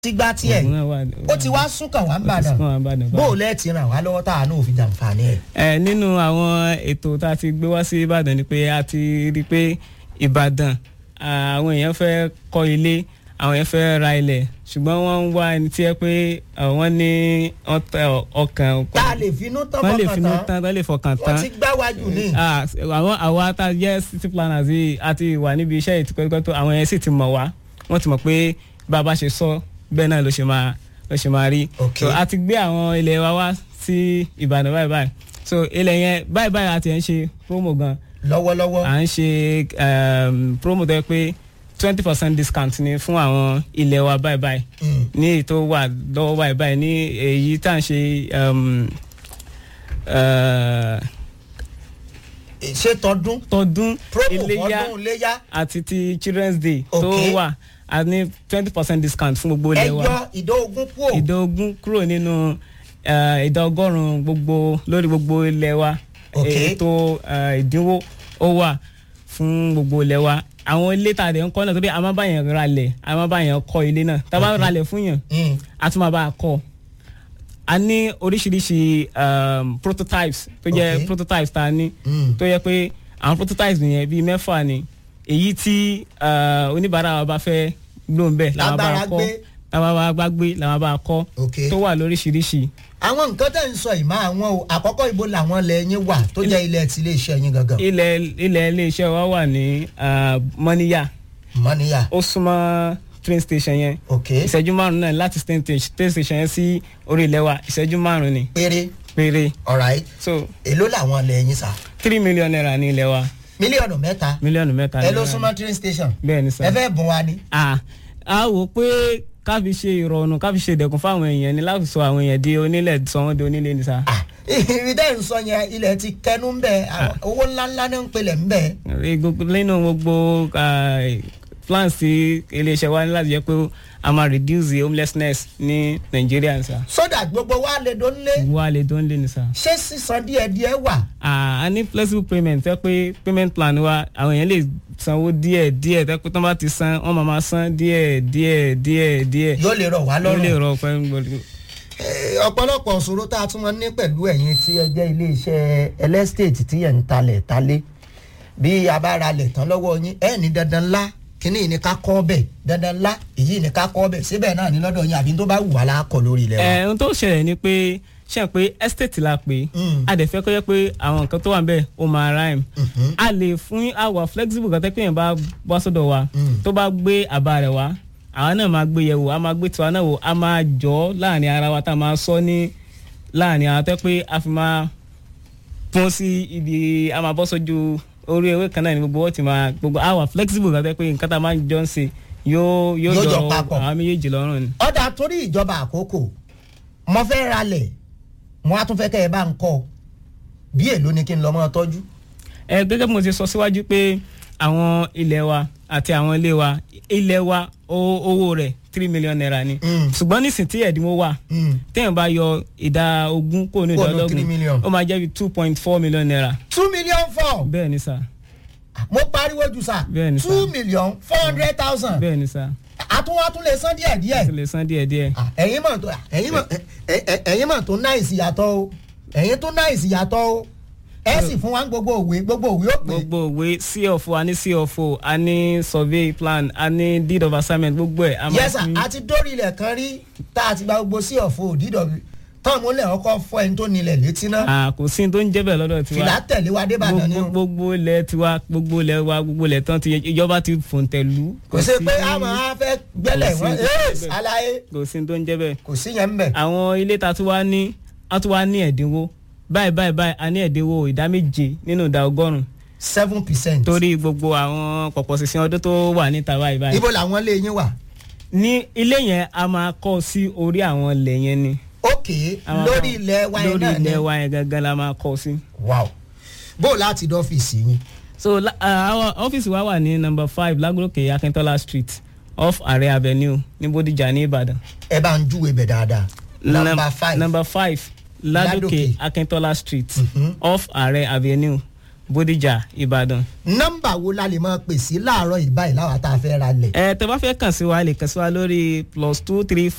ti gbá tiẹ̀ Òun náà wà- ó ti wá sún kàn wá ń ó ti sún kàn wá ń bàdàn bàdàn bó o lẹ́ẹ̀tì ràn wá lọ́wọ́ tá a náà fi jàǹfààní ẹ̀. ẹ nínú àwọn ètò tá a ti gbé wá sí ìbàdàn ni pé a ti rí i pé ìbàdàn ah, àwọn èèyàn fẹ́ kọ́ ilé àwọn èèyàn fẹ́ ra ilẹ̀ ṣùgbọ́n wọ́n ń wá ẹni tí ẹ pé ah, wọ́n ní ọ̀tẹ̀ ọkàn tá a lè finú tán wọ́n lè fọkàn finú tán tán wọ́n lè fọkàn tán wọ́n ti gbá wájú ní. Ah, àwọn àwa tá a jẹ́ city planners yìí a ti wà níbi iṣẹ́ yìí tipẹ́tipẹ́ tó àwọn yẹn sì ti mọ̀ wá wọ́n ti mọ̀ pé bá a bá ṣe sọ bẹ́ẹ̀ náà ló ṣe máa ló ṣe máa rí Ok. so a ti gbé àwọn ilẹ̀ wa wá sí ìbàdàn báyìí báyìí so ilẹ̀ yẹn báyìí báyìí a ti ń ṣe promo gan lọ́wọ́lọ́wọ́ à ń ṣe um, promo tó yẹ pé twenty percent discount ni fún àwọn ilẹ̀ wa báyìí báyìí Mm. ní èyí tó wà lọ́wọ́ báyìí báyìí ní èyí tá à ń ṣe um, uh, ṣé tọdún tọdún promo iléyá fọdún léyà àti ti children's day tó Ok. wà a ní twenty percent discount fún gbogbo ilé wa ẹyọ ìdá ogún kúò ìdá ogún kúrò nínú eh, ìdá ọgọ́rùn-ún gbogbo lórí gbogbo ilé wa Ok. ètò eh, ìdínwó ó wà fún gbogbo ilé wa àwọn ilé tàdé ń kọ́ náà torí a máa bá yẹn ralẹ̀ a máa bá yẹn kọ́ ilé náà tá a bá ralẹ̀ fún yàn Mm. a tún máa bá a kọ́ a ní oríṣiríṣi um, prototypes tó jẹ́ Ok. prototypes tá a ní Mm. tó yẹ pé àwọn prototypes yẹn bíi mẹ́fà ni èyí tí uh, oníbàárà wa bá fẹ́ lò ń bẹ̀ làwọn bá Lágbára a kọ́ gbé. làwọn bá a gbé làwọn bá a kọ́ Ok. tó wà lóríṣiríṣi. àwọn nǹkan tẹ̀ ń sọ ìmọ̀ àwọn o àkọ́kọ́ ibo làwọn ilẹ̀ yín wà tó jẹ́ ilẹ̀ tí ilé iṣẹ́ yín gangan ilẹ̀ ilẹ̀ iléeṣẹ́ wa wà ní uh, mọ́níyà mọ́níyà ó súnmọ́ train station yẹn ok ìṣẹ́jú márùn-ún náà láti train station- train station yẹn sí orí ilẹ̀ wa ìṣẹ́jú márùn-ún ni péré péré alright so èló làwọn ilẹ̀ yín sà three million naira ní ilẹ̀ wa mílíọ̀nù mẹ́ta mílíọ̀nù mẹ́ta ẹ ló náírà súnmọ́ train station bẹ́ẹ̀ ni sá. ẹ fẹ́ bùn wa ni a a wò pé ká fi ṣe ìrọ̀rùn ká fi ṣe ìdẹ̀kùn fáwọn èèyàn ni láti sọ àwọn èèyàn di onílẹ̀ sọ wọ́n di onílé ni sa. Ah, ibi tẹ́ ń sọ yẹn ilẹ̀ ti kẹnu ń bẹ̀ àwọn owó ńláńlá náà ń pelẹ̀ ń bẹ̀ nínú gbogbo ah, plans tí iléeṣẹ́ wa ní láti jẹ́ pé a máa reduce the homelessness ní nàìjíríà ni sa. sódà gbogbo wa lè dó nílé wà á lè tó ń lé ni sa. ṣé sísan díẹ̀díẹ̀ wà Ah, a ní flexible payment tẹ́ pé payment plan wa àwọn èèyàn lè sanwó díẹ̀ díẹ̀ tẹ́ pé tó bá ti san wọ́n máa máa san díẹ̀ díẹ̀ díẹ̀ díẹ̀. yóò lè rọ̀ wá ó lè lọ́rùn rọ pẹ́ gbọ́dọ̀. Eh, ọ̀pọ̀lọpọ̀ ṣòro tá a tún máa ń ní pẹ̀lú ẹ̀yin tí ẹ jẹ́ iléeṣẹ́ ẹlẹ́stéètì tí ẹ̀ ń talẹ̀ talé bí a bá ra lẹ̀ tán lọ́wọ́ yín ẹ̀ ní dandan ńlá kíní yìí ni ká kọ́ bẹ̀ dandan ńlá èyí ni ká kọ́ bẹ̀ síbẹ̀ náà ní lọ́dọ̀ yín àbí tó bá wù wá lákọ̀ lórí ilẹ̀ wa. ẹ ohun tó ṣẹlẹ̀ ni pé ṣe pé estate la pé Mm. a dẹ̀ fẹ́ kọ́ yẹ pé àwọn nǹkan tó wà níbẹ̀ ó máa rhyme a lè fún àwa flexible kan tẹ́ pé yẹn bá wá sọ́dọ̀ wa Mm. tó bá gbé àbá rẹ̀ wá àwa náà máa gbé yẹ̀wò a máa gbé tiwa náà wò a máa jọ ọ́ láàrin ara wa tá a máa sọ ní láàrin ara tẹ́ pé a fi máa pọ́n sí ibi a máa bọ́ sójú orí ewé kan náà ní gbogbo ó ti máa gbogbo àwa flexible kan tẹ́ pé nǹkan tá a máa jọ ń ṣe yóò yóò Yóò jọ jọ papọ̀. àwọn méjèèjì lọ́rùn ni. ọ̀dà torí ìjọba àkókò mo fẹ́ ra lẹ̀ mo á tún fẹ́ kẹ́ ẹ bá ń kọ́ bí èló ni kí n lọ mọ́ tọ́jú. ẹ gẹ́gẹ́ bí mo ti sọ síwájú pé àwọn ilẹ̀ wa àti àwọn ilé wa ilẹ̀ wa ó- owó rẹ̀ three million naira ni Mm. ṣùgbọ́n nísìn tí ẹ̀dínwó wà Mm. téèyàn bá yọ ìdá ogún kó ní ìdá Kúrò nínú three million. ọlọ́gbọ̀n ó máa jẹ́ bí two point four million naira two million four bẹ́ẹ̀ ni sà mo pariwo jù sá Bẹ́ẹ̀ ni sà. two million four hundred thousand bẹ́ẹ̀ ni sà àtúnwá tún lè san díẹ̀ díẹ̀. ó lè san díẹ̀ díẹ̀ Ah, ẹ̀yin mọ̀ tó ẹ̀yin mọ̀ ẹ̀- ẹ̀- ẹ̀yin mọ̀ tó náìsì yàtọ̀ o ẹ̀yin tó náìsì yàtọ̀ o ẹ sì fún wa ní gbogbo òwe gbogbo òwe ó pè gbogbo òwe cfo a ní cfo a ní survey plan a ní deed of assignment gbogbo ẹ̀ a máa yẹ́sà fi- àti dórí ilẹ̀ kan rí tá a ti gba gbogbo sí ọ̀fọ̀ òdìdọ̀ tán mo lẹ̀ ọkọ̀ fọ ẹni tó nílẹ̀ létí náà Ah, kò sí ní tó ń jẹ́ bẹ́ẹ̀ lọ́dọ̀ tiwa fìlà tẹ̀lé wa débàdàn ni gbogbo o gbogbo ilẹ̀ tiwa gbogbo ilẹ̀ wa gbogbo ilẹ̀ tán ti ìjọba ti fòǹtẹ̀lú. kò sí pé a máa fẹ́ gbẹ́lẹ̀ kò sí wọ́n ní tó ń jẹ́ ẹ́ẹ̀sì bẹ́ẹ̀. aláyé kò sí ní tó ń jẹ́ bẹ́ẹ̀. kò sí yẹn ń bẹ̀. àwọn ilé ta tún wá ní a tún wá ní ẹ̀dínwó báyìí báyìí báyìí a ní ẹ̀dínwó ìdá méje nínú ìdá ọgọ́rùn-ún seven percent. torí gbogbo àwọn pọ̀pọ̀ sísìn ọdún tó wà níta báyìí báyìí. ibo làwọn ilé yín wà. ní ilé yẹn a máa kọ́ sí orí àwọn ilẹ̀ yẹn ni. ókè A máa lórí kọ́- ilẹ̀ wa yẹn lórí náà ni. ilẹ̀ wa yẹn gangan la máa kọ́ sí. wow bó o láti dọ́fíìsì yín. so la- uh, our ọ́fíìsì wa wà ní number five lagoroke akintola street off àrẹ avenue ní bódìjà ní ìbàdàn. ẹ bá ń júwe bẹ̀ dáadáa. number five. number five Ládòkè. ladoke akintola street Mhm. off àrẹ avenue bódìjà ìbàdàn. nọ́mbà wo la lè máa pè sí láàárọ̀ ìbáyìí láwa tá a fẹ́ ra lẹ̀. ẹ tẹ bá fẹ́ kàn sí wa ẹ lè kàn sí wa lórí plus two three